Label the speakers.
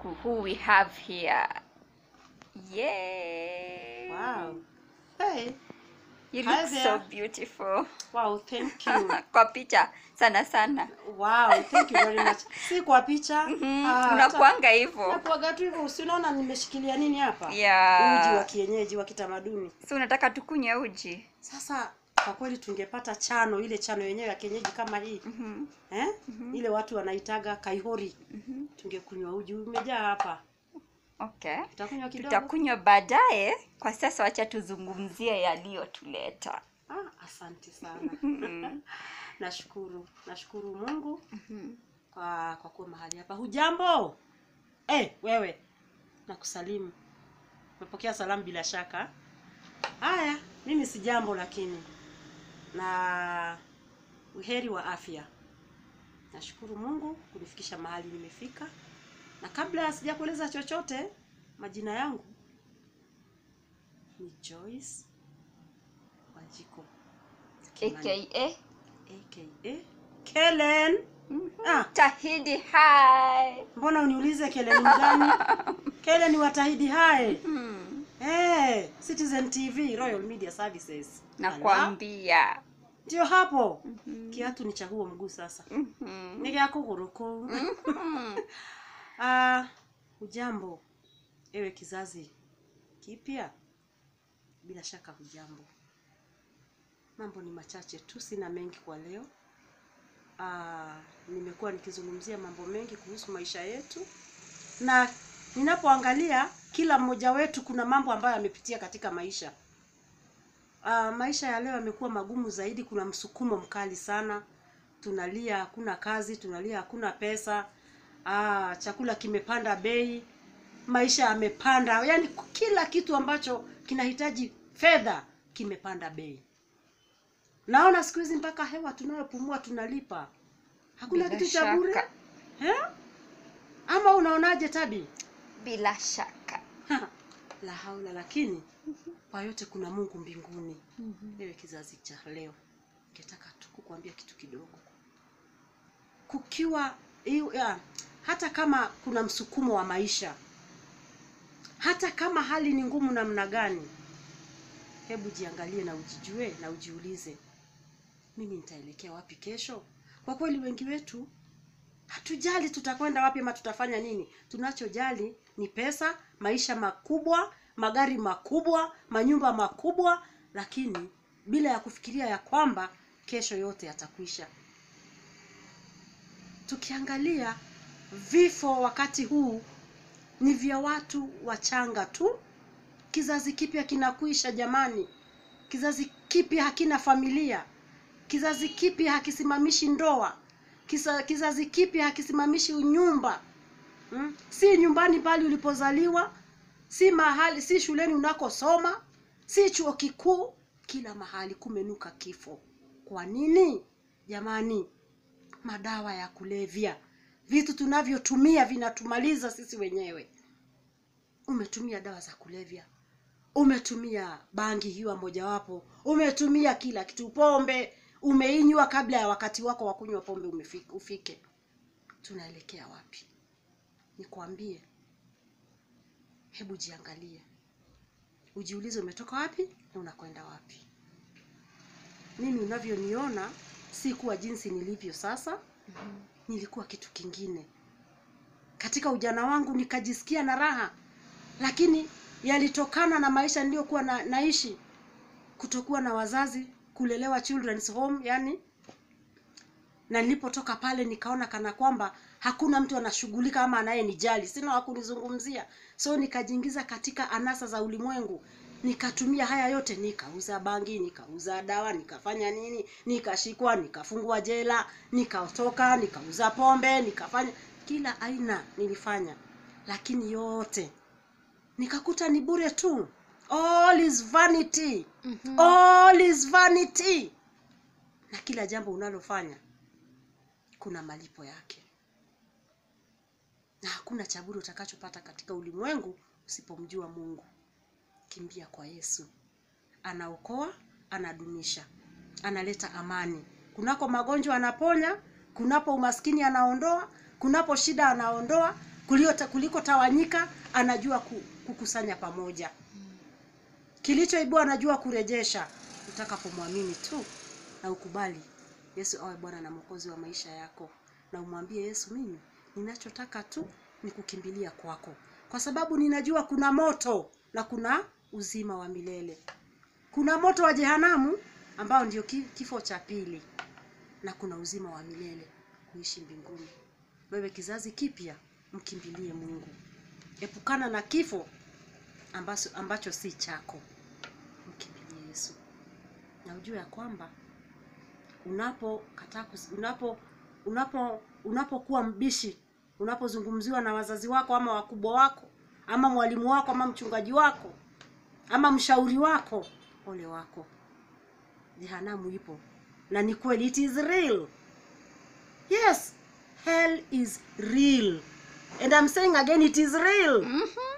Speaker 1: who we have here. Yay!
Speaker 2: Wow. Hey.
Speaker 1: You
Speaker 2: Hi
Speaker 1: look so
Speaker 2: there.
Speaker 1: beautiful.
Speaker 2: Wow, thank you.
Speaker 1: Kwa picha sana sana.
Speaker 2: Wow, thank you very much. Si kwa picha.
Speaker 1: Mhm,
Speaker 2: Ah,
Speaker 1: Unakuanga hivyo.
Speaker 2: Nakuaga tu hivyo, si unaona nimeshikilia nini hapa?
Speaker 1: Yeah.
Speaker 2: Uji wa kienyeji wa kitamaduni.
Speaker 1: Si unataka tukunywe uji?
Speaker 2: Sasa kwa kweli tungepata chano, ile chano yenyewe ya kienyeji kama hii
Speaker 1: Mhm.
Speaker 2: eh? Ile watu wanaitaga kaihori. Tungekunywa uji umejaa hapa.
Speaker 1: Okay.
Speaker 2: Utakunywa kidogo?
Speaker 1: Tutakunywa baadaye. Kwa sasa wacha tuzungumzie yaliyotuleta.
Speaker 2: Ah, asante sana. Nashukuru, nashukuru Mungu kwa kwa kuwa mahali hapa. Hujambo? Eh, wewe. Nakusalimu. Umepokea salamu bila shaka. Haya, mimi si jambo lakini na uheri wa afya. Nashukuru Mungu kunifikisha mahali nimefika. Na kabla sijakueleza chochote, majina yangu ni Joyce Wanjiko. Kimani.
Speaker 1: AKA
Speaker 2: aka Kellen. Ah,
Speaker 1: Tahidi Hai.
Speaker 2: mbona uniulize Kellen mgani? Kellen wa Tahidi Hai.
Speaker 1: Hmm.
Speaker 2: Eh, Citizen TV, Royal Media Services. Ala,
Speaker 1: Nakwambia.
Speaker 2: Ndio hapo. Kiatu ni cha huo mguu sasa.
Speaker 1: Mhm.
Speaker 2: Ni gya kuguru kuu.
Speaker 1: Mhm.
Speaker 2: Ah, hujambo ewe kizazi kipya? Bila shaka hujambo. Mambo ni machache tu, sina mengi kwa leo. Ah, nimekuwa nikizungumzia mambo mengi kuhusu maisha yetu, na ninapoangalia kila mmoja wetu kuna mambo ambayo amepitia katika maisha. Ah, maisha ya leo yamekuwa magumu zaidi, kuna msukumo mkali sana. Tunalia hakuna kazi, tunalia hakuna pesa. Ah, chakula kimepanda bei, maisha yamepanda, yaani kila kitu ambacho kinahitaji fedha kimepanda bei. Naona siku hizi mpaka hewa tunayopumua tunalipa, hakuna
Speaker 1: Bila
Speaker 2: kitu cha bure
Speaker 1: shaka.
Speaker 2: eh? Ama unaonaje Tabi?
Speaker 1: Bila shaka.
Speaker 2: La haula, lakini kwa yote kuna Mungu mbinguni. Wewe kizazi cha leo, ningetaka tu kukuambia kitu kidogo. Kukiwa hiyo ya, hata kama kuna msukumo wa maisha, hata kama hali ni ngumu namna gani, hebu jiangalie na ujijue na ujiulize, mimi nitaelekea wapi kesho? Kwa kweli wengi wetu hatujali tutakwenda wapi ama tutafanya nini. Tunachojali ni pesa, maisha makubwa, magari makubwa, manyumba makubwa, lakini bila ya kufikiria ya kwamba kesho yote yatakwisha. Tukiangalia vifo wakati huu ni vya watu wachanga tu. Kizazi kipya kinakwisha jamani. Kizazi kipya hakina familia. Kizazi kipya hakisimamishi ndoa. Kisa, kizazi kipya hakisimamishi unyumba hmm? Si nyumbani pale ulipozaliwa, si mahali, si shuleni unakosoma, si chuo kikuu, kila mahali kumenuka kifo. Kwa nini jamani? Madawa ya kulevya, vitu tunavyotumia vinatumaliza sisi wenyewe. Umetumia dawa za kulevya, umetumia bangi hiyo mojawapo, umetumia kila kitu, pombe umeinywa kabla ya wakati wako wa kunywa pombe umefika, ufike. Tunaelekea wapi? Nikwambie, hebu jiangalie, ujiulize umetoka wapi na unakwenda wapi. Mimi unavyoniona si kuwa jinsi nilivyo sasa, nilikuwa kitu kingine. Katika ujana wangu nikajisikia na raha, lakini yalitokana na maisha niliyokuwa na, naishi, kutokuwa na wazazi, kulelewa children's home, yani na nilipotoka pale nikaona kana kwamba hakuna mtu anashughulika ama anayenijali, sina wa kunizungumzia, so nikajiingiza katika anasa za ulimwengu, nikatumia haya yote, nikauza bangi, nikauza dawa, nikafanya nini, nikashikwa, nikafungwa jela, nikatoka, nikauza pombe, nikafanya kila aina nilifanya, lakini yote nikakuta ni bure tu. All is vanity. All is vanity. Na kila jambo unalofanya kuna malipo yake, na hakuna cha bure utakachopata katika ulimwengu usipomjua Mungu. Kimbia kwa Yesu, anaokoa, anadumisha, analeta amani. Kunako magonjwa anaponya, kunapo umaskini anaondoa, kunapo shida anaondoa, kuliko, kuliko tawanyika anajua ku- kukusanya pamoja kilichoibua anajua kurejesha utakapomwamini tu na ukubali yesu awe bwana na mwokozi wa maisha yako na umwambie yesu mimi ninachotaka tu ni kukimbilia kwako kwa sababu ninajua kuna moto na kuna uzima wa milele kuna moto wa jehanamu ambao ndio ki- kifo cha pili na kuna uzima wa milele kuishi mbinguni wewe kizazi kipya mkimbilie mungu epukana na kifo ambacho, ambacho si chako mkimbilie yesu na ujue ya kwamba unapokataa kus- unapo unapo unapokuwa mbishi unapozungumziwa na wazazi wako ama wakubwa wako ama mwalimu wako ama mchungaji wako ama mshauri wako ole wako jehanamu ipo na ni kweli it is real yes hell is real and I'm saying again it is real
Speaker 1: Mhm.